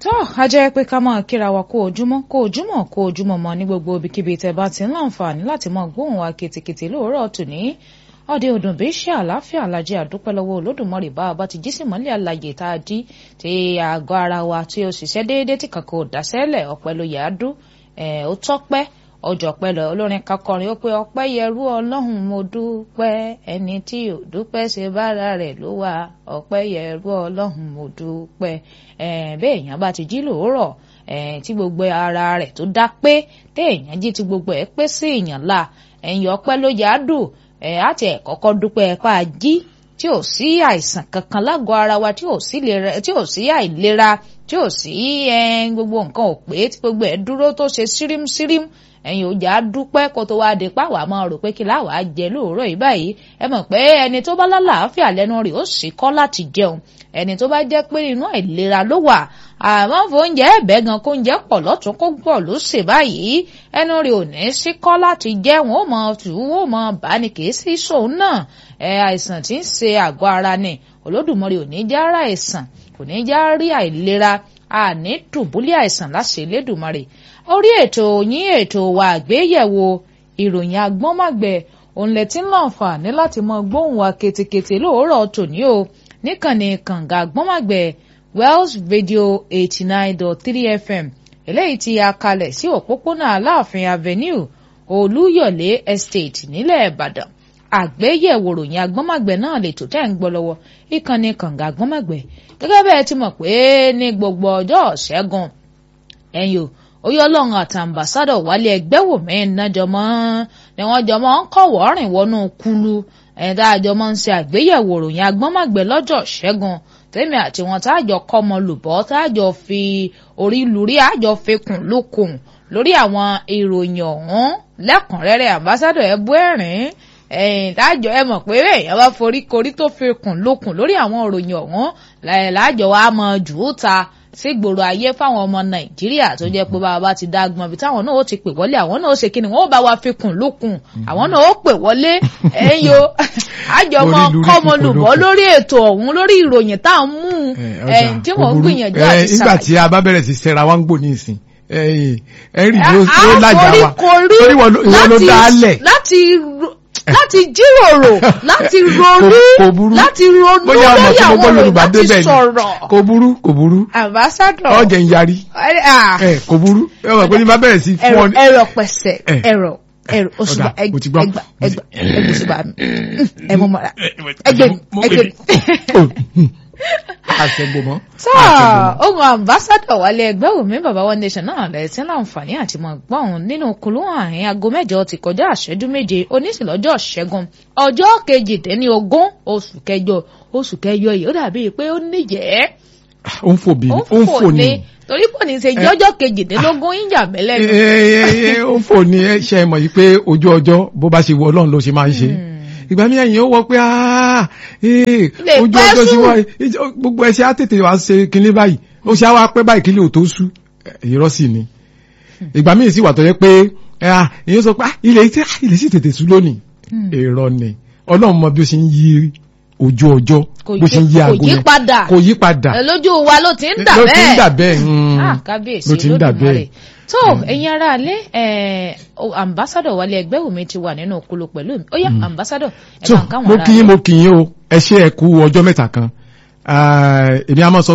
tó a jẹ́ pé ká máa kíra wa kó ojúmọ́ kó ojúmọ́ kó ojúmọ́ mọ́ ní gbogbo ibikíbi tẹ́ bá ti ń láǹfààní láti máa gbóhùn wa kètèkètè lóòrọ̀ tòní ọdẹ òdùnbí ṣe àlàáfíà alájẹ àdúpẹ́ lọ́wọ́ olódùmarè bá a bá ti jí sí mọ́lẹ̀ àlàyé tá a jí tí àgọ́ ara wa tí ó ṣiṣẹ́ déédéé tí kankan ò dáṣẹ́lẹ̀ ọpẹ́ ló yà á dún ó tọ́pẹ́ ọjọ́ pẹ̀lú olórin kakọrin ó pé ọpẹ́ yẹrú ọlọ́run mo dúpẹ́ ẹni tí ò dúpẹ́ ṣe bára rẹ̀ ló wà ọpẹ́ yẹrú ọlọ́run mo dúpẹ́ bẹ́ẹ̀ èèyàn bá ti jí lòórọ̀ tí gbogbo ara rẹ̀ tó dá pé téèyàn jí tí gbogbo ẹ̀ pé sí èèyàn la ẹ̀yìn ọpẹ́ ló yà á dùn ẹ̀ á ti ẹ̀ kọ́kọ́ dúpẹ́ pa jí tí ò sí àìsàn kankan lágọ̀ọ́ ara wa tí ò sí àìlera tí ò sí gbogbo nǹkan ò pé tí gbogbo ẹ̀ dúró tó ṣe sírímsírím ẹ̀yin òjà dúpẹ́ kó tó wá dé páwà máa rò pé kí láwàá jẹ lóòrọ̀ yìí báyìí ẹ mọ̀ pé ẹni tó bá lálàáfíà lẹ́nu rẹ̀ ó sì kọ́ láti jẹun ẹni tó bá jẹ́ pé inú àìlera ló wà àmọ́ fóúnjẹ ẹ̀bẹ̀ gan kó ń jẹ́ pọ̀ lọ́tún kó gbọ̀ ló ṣe báyìí ẹnu rẹ̀ ò ní sí kọ́ láti jẹ́ wọn ó mọ tù wọn ó mọ bá ní kì í sí sóun náà ẹ àìsàn tí ń ṣe àgọ́ ara ni Olódùmarè ò ní já ra àìsàn kò ní já rí àìlera àní dùbúlẹ̀ àìsàn láṣẹ Elédùmarè orí ètò yín ètò wa àgbéyẹ̀wò ìròyìn agbọ́nmágbẹ̀ òun lẹ ti ń láǹfààní láti mọ gbóhùn wa ketekete lóòrọ̀ tòní o níkànnì kànga agbọ́nmágbẹ̀ Wells Radio eighty nine dot three FM eléyìí tí a kalẹ̀ sí òpópónà Aláàfin Avenue Olúyọ̀lé Estate nílẹ̀ Ìbàdàn àgbéyẹ̀wò ròyìn agbọ́nmágbẹ̀ náà lè tó tẹ́ ń gbọ́ lọ́wọ́ ìkànnì kànga agbọ́nmágbẹ̀ gẹ́gẹ́ bẹ́ẹ̀ ti mọ̀ pé ní gbogbo ọjọ́ ṣẹ́gun ẹ̀yìn o oyè ọlọ́run àti ambassadọ̀ wálé ẹgbẹ́ wò mẹ́rin náà jọmọ́ ni wọ́n jọmọ́ ń kọ̀wọ́ rìn wọnú kulu ẹ̀dá àjọmọ́ ń ṣe àgbéyẹ̀wò ròyìn agbọ́nmágbẹ̀ lọ́jọ́ ṣẹ́gun tèmi àti wọn táàjọ kọ́mọ lùbọ́ táàjọ fi orí lùrí àjọ fikùn lukùn lórí àwọn ìròyìn ọ̀hún lẹ́kùnrẹ́rẹ́ ambassadọ̀ ẹ̀bú ẹ̀rín ẹ̀yìn láàjọ ẹ mọ̀ pé èèyàn bá forí korí tó fi kùn lókun lórí àwọn òròyìn ọ̀hún láàjọ wa mọ jù ú ta sí gbòòrò ayé fáwọn ọmọ nàìjíríà tó jẹ́ pé bàbá ti dá gbọ́n bí táwọn náà ó ti pè wọlé àwọn náà ó ṣe kíni wọ́n ó bá wa fi kùn lókun àwọn náà ó pè wọlé ẹ̀yìn o àjọmọ kọ́mọlùbọ́ lórí ètò ọ̀hún lórí ìròyìn tá à ń mú ẹ̀yìn tí wọ́n ń gbìyànjú àti sàlàyé. nígbà tí a bá bẹ̀rẹ̀ sí sẹ́ra wá ń gbò ní ìsìn ẹ̀rì ló lájà wa torí wọ́n ló dá lẹ̀. láti láti jíròrò láti ronú láti ronú lórí àwọn ọ̀rọ̀ láti sọ̀rọ̀. kò burú kò burú. ambassador. ọjà ń yarí. ẹ kò burú ẹ wà pé ní bá bẹ̀rẹ̀ sí fún ọ. ẹ̀rọ pẹ̀sẹ̀ ẹ̀rọ ẹ̀rọ oṣùbà ẹgbà ẹgbà ẹgbà oṣùbà mi ẹ mọ mọ ẹgbẹ mi ẹgbẹ mi àṣẹgbọmọ. sáà ohun ambassadọ̀ wálé ẹgbẹ́ òmí bàbá one nation náà lẹ̀ tí ń láǹfààní àti mọ̀ gbọ́n nínú kulú àárín aago mẹ́jọ ti kọjá àṣẹ́jú méje oníṣìlọ́jọ́ ṣẹ́gun ọjọ́ kejìdínlógún oṣù kẹjọ oṣù kẹjọ yìí ó dàbí pé ó níjẹ́. ó ń fò bí ó ń fò ní. torí pò ní ṣe jọjọ́ kejìdínlógún ìjà mẹ́lẹ́ ni. ó ń fò ní ṣe mọ̀ yìí pé ojú ọjọ́ bó bá ṣe wọ ọlọ́run ló ṣe máa ń ṣe ìgbà mi ẹ̀yìn ó wọ pé ojú ọjọ́ sí wá gbogbo ẹṣẹ́ á tètè wá ṣe kinní báyìí ó ṣe á wá pẹ́ báyìí kílẹ̀ ò tó sú irọ́ sì ni ìgbà míì sì wà tó yẹ pé èyí sọ pé ilẹ̀ ilẹ̀ sì tètè sú lónìí èrò ni ọlọ́run mọ bí ó ṣe ń yí ojú ọjọ́ bó ṣe ń yí aago yẹn kò yí padà lójú wa ló ti ń dà bẹ́ẹ̀ ló ti ń dà bẹ́ẹ̀ kábíyèsí ló ti ń dà bẹ́ẹ̀ tó ẹ̀yin ará alẹ́ ambassadọ̀ wálé ẹgbẹ́ òmi ti wà nínú okolo pẹ̀lú mi ó yá ambassadọ̀ ẹ̀ bá ń káwọn ará mo kì í mo kì í o ẹ ṣe ẹ kú ọjọ́ mẹ́ta kan èmi a máa sọ